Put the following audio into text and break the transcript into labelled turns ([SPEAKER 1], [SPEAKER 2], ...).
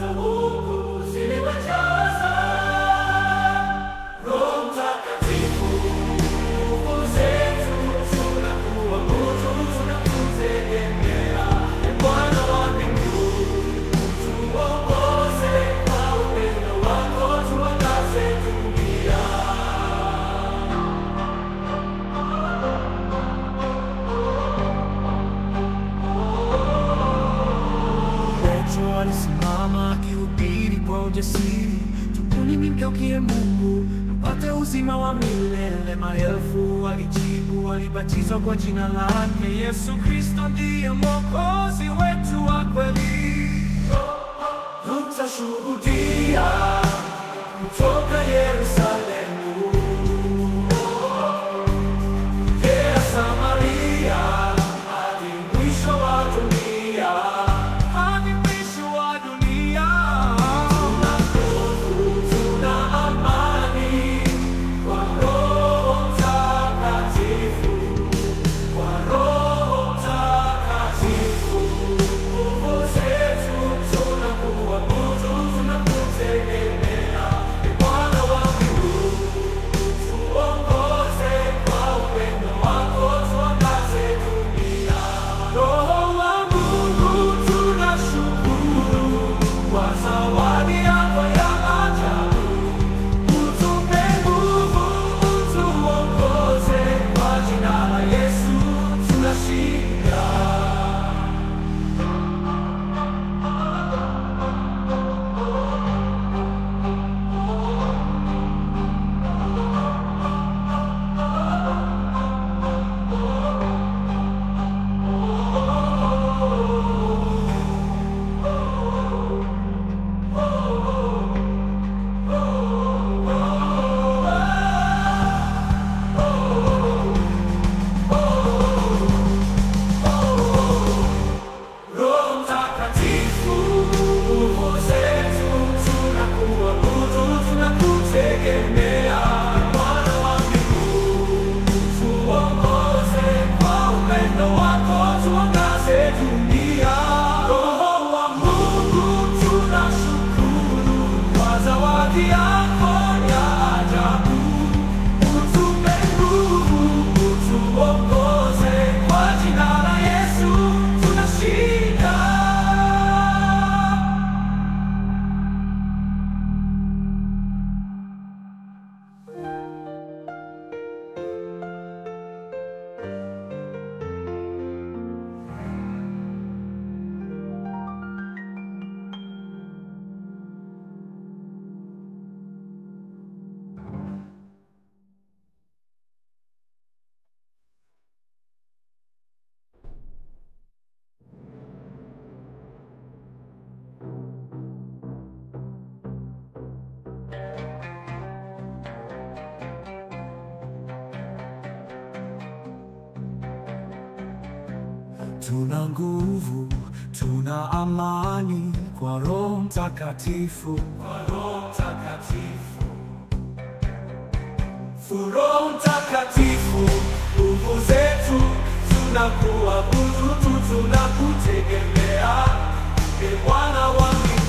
[SPEAKER 1] za Mungu ziliwajaza. Roho Mtakatifu, nguvu zetu, tunakuabudu, tunakutegemea. Ee Bwana wa mbinguni, tuongoze kwa upendo wako, tuangaze dunia. Petro alisimama akihubiri kwa ujasiri, tubuni mgeukie Mungu mpate uzima wa milele. Maelfu walijibu, walibatizwa kwa jina lake. Yesu Kristo ndiye mwokozi wetu wa kweli. Tutashuhudia kutoka Yerusalemu, Judea, Samaria hadi mwisho wa dunia, hadi mwisho wa dunia. Tuna nguvu, tuna amani kwa Roho Mtakatifu, kwa Roho Mtakatifu. Nguvu zetu tunakuabudu, tunakutegemea. Ee Bwana wa mbinguni, tuongoze kwa upendo wako, tuangaze dunia. Roho wa Mungu, tunashukuru kwa zawadi yako ya ajabu. Utupe nguvu, utuongoze kwa jina la Yesu tunashinda. Roho Mtakatifu, nguvu zetu, tunakuabudu, tunakutegemea. Bwana wa mbinguni, tuongoze kwa upendo wako, tuangaze dunia. Roho wa Mungu, tunashukuru kwa zawadi yako ya ajabu. Utupe nguvu, utuongoze kwa jina la Yesu tunashinda. Tuna nguvu, tuna amani kwa Roho Mtakatifu, kwa Roho Mtakatifu. Roho Mtakatifu, nguvu zetu, tunakuabudu tu, tunakutegemea. Ee Bwana wa mbinguni